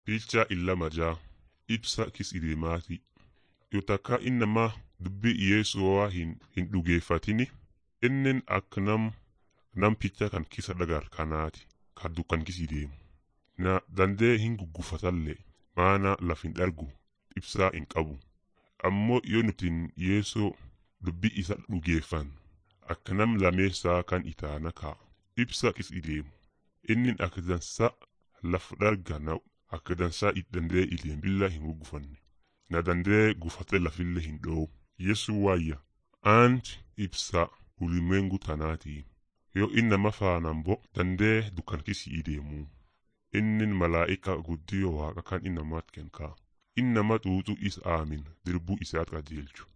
Fiichaa illama jaa ibsa kis ideemaati. Yoo takka innamaa dubbii Yesuu'aa hin, hin dhugeeffatini innen akka nam nam picha kan kisa dhagar kanaati ka dukkan kis ideemu. Na dandee hin guggufatallee maana laf hin dhargu ibsaa hin qabu. Ammoo yoo nutin Yeesoo dubbii isa dhugeeffan akka nam lameessaa kan itaana ka'a. Ibsa kis ideemu. Innin akka dansa laf dharga na akka dansaa dandee ileen billa hin guggufanne. Na dandee gufate lafillee hin dho'u. Yesu waayya. Aanti ibsa ulimwengu tanaatii. Yoo innama faanaan bo dandee dukkan kisi ideemu. Innin malaa'ika guddiyoo waaqa kan innamaat kenkaa. Innama xuuxu is aamin dirbuu isaat qajeelchu.